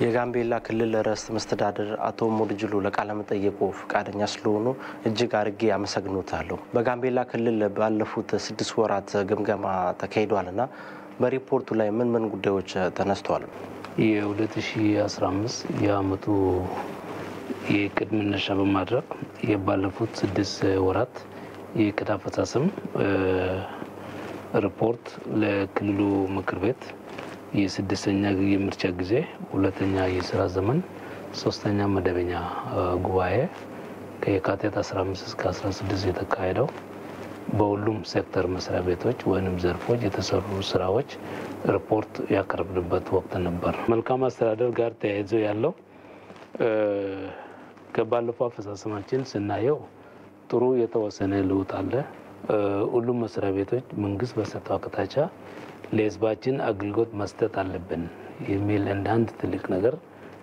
የጋምቤላ ክልል ርዕሰ መስተዳድር አቶ ሙድጅሉ ለቃለ መጠየቁ ፈቃደኛ ስለሆኑ እጅግ አድርጌ አመሰግኖታለሁ። በጋምቤላ ክልል ባለፉት ስድስት ወራት ግምገማ ተካሂዷልና በሪፖርቱ ላይ ምን ምን ጉዳዮች ተነስተዋል? የ2015 የአመቱ የእቅድ መነሻ በማድረግ የባለፉት ስድስት ወራት የእቅድ አፈጻጸም ሪፖርት ለክልሉ ምክር ቤት የስድስተኛ የምርጫ ጊዜ ሁለተኛ የስራ ዘመን ሶስተኛ መደበኛ ጉባኤ ከየካቲት 15 እስከ 16 የተካሄደው በሁሉም ሴክተር መስሪያ ቤቶች ወይም ዘርፎች የተሰሩ ስራዎች ሪፖርት ያቀረብንበት ወቅት ነበር። መልካም አስተዳደር ጋር ተያይዞ ያለው ከባለፈው አፈጻጸማችን ስናየው ጥሩ የተወሰነ ለውጥ አለ። ሁሉም መስሪያ ቤቶች መንግስት በሰጠው አቅጣጫ ለህዝባችን አገልግሎት መስጠት አለብን የሚል እንደ አንድ ትልቅ ነገር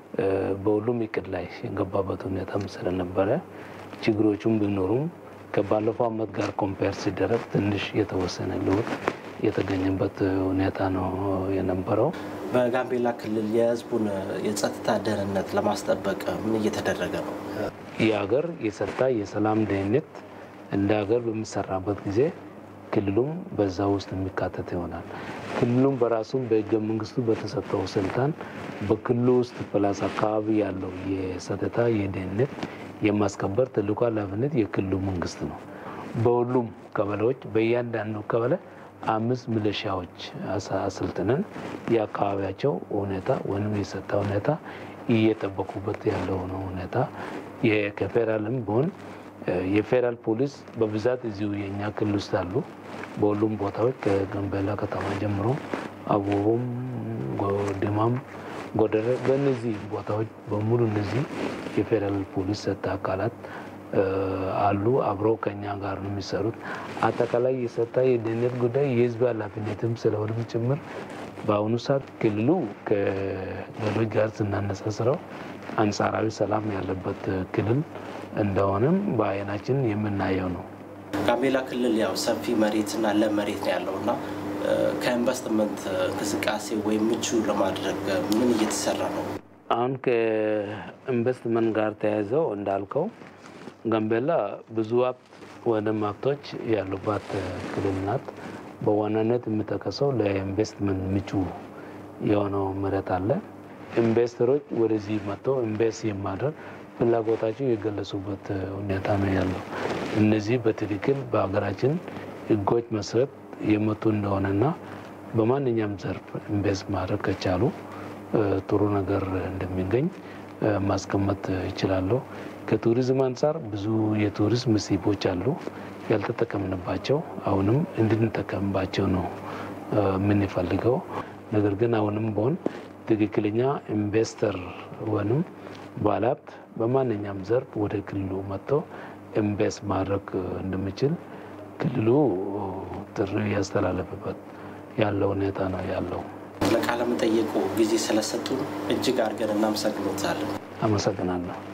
በሁሉም እቅድ ላይ የገባበት ሁኔታም ስለነበረ ችግሮቹም ቢኖሩም ከባለፈው አመት ጋር ኮምፔር ሲደረግ ትንሽ የተወሰነ ለውጥ የተገኘበት ሁኔታ ነው የነበረው። በጋምቤላ ክልል የህዝቡን የጸጥታ ደህንነት ለማስጠበቅ ምን እየተደረገ ነው? የሀገር የጸጥታ የሰላም ደህንነት እንደ ሀገር በሚሰራበት ጊዜ ክልሉም በዛ ውስጥ የሚካተት ይሆናል። ክልሉም በራሱም በህገ መንግስቱ በተሰጠው ስልጣን በክልሉ ውስጥ ፕላስ አካባቢ ያለው የጸጥታ የደህንነት የማስከበር ትልቁ ኃላፊነት የክልሉ መንግስት ነው። በሁሉም ቀበሌዎች በእያንዳንዱ ቀበሌ አምስት ሚሊሻዎች አሰልጥነን የአካባቢያቸው ሁኔታ ወይም የጸጥታ ሁኔታ እየጠበቁበት ያለው ነው ሁኔታ ከፌዴራልም ቢሆን የፌዴራል ፖሊስ በብዛት እዚሁ የእኛ ክልል ውስጥ አሉ። በሁሉም ቦታዎች ከጋምቤላ ከተማ ጀምሮ አቦቦም፣ ጎድማም፣ ጎደረ በእነዚህ ቦታዎች በሙሉ እነዚህ የፌዴራል ፖሊስ ጸጥታ አካላት አሉ። አብረው ከኛ ጋር ነው የሚሰሩት። አጠቃላይ የጸጥታ የደህንነት ጉዳይ የህዝብ ኃላፊነትም ስለሆነም ጭምር በአሁኑ ሰዓት ክልሉ ከሌሎች ጋር ስናነጻጽረው አንጻራዊ ሰላም ያለበት ክልል እንደሆነም በአይናችን የምናየው ነው። ጋምቤላ ክልል ያው ሰፊ መሬትና ለም መሬት ነው ያለው እና ከኢንቨስትመንት እንቅስቃሴ ወይም ምቹ ለማድረግ ምን እየተሰራ ነው? አሁን ከኢንቨስትመንት ጋር ተያይዘው እንዳልከው ጋምቤላ ብዙ ሀብት ወይም ሀብቶች ያሉባት ክልል ናት። በዋናነት የምጠቀሰው ለኢንቨስትመንት ምቹ የሆነው መሬት አለ። ኢንቨስተሮች ወደዚህ መጥተው ኢንቨስት የማድረግ ፍላጎታቸው የገለጹበት ሁኔታ ነው ያለው። እነዚህ በትክክል በሀገራችን ሕጎች መሰረት የመጡ እንደሆነና በማንኛውም ዘርፍ ኢንቨስት ማድረግ ከቻሉ ጥሩ ነገር እንደሚገኝ ማስቀመጥ ይችላለሁ። ከቱሪዝም አንጻር ብዙ የቱሪስት መስህቦች አሉ ያልተጠቀምንባቸው፣ አሁንም እንድንጠቀምባቸው ነው የምንፈልገው። ነገር ግን አሁንም በሆን ትክክለኛ ኢንቨስተር ወይም ባለሀብት በማንኛውም ዘርፍ ወደ ክልሉ መጥቶ ኢንቨስት ማድረግ እንደሚችል ክልሉ ጥሪ ያስተላለፍበት ያለው ሁኔታ ነው ያለው። ለቃለ መጠየቁ ጊዜ ስለሰጡን እጅግ አድርገን እናመሰግኖታለን። አመሰግናለሁ።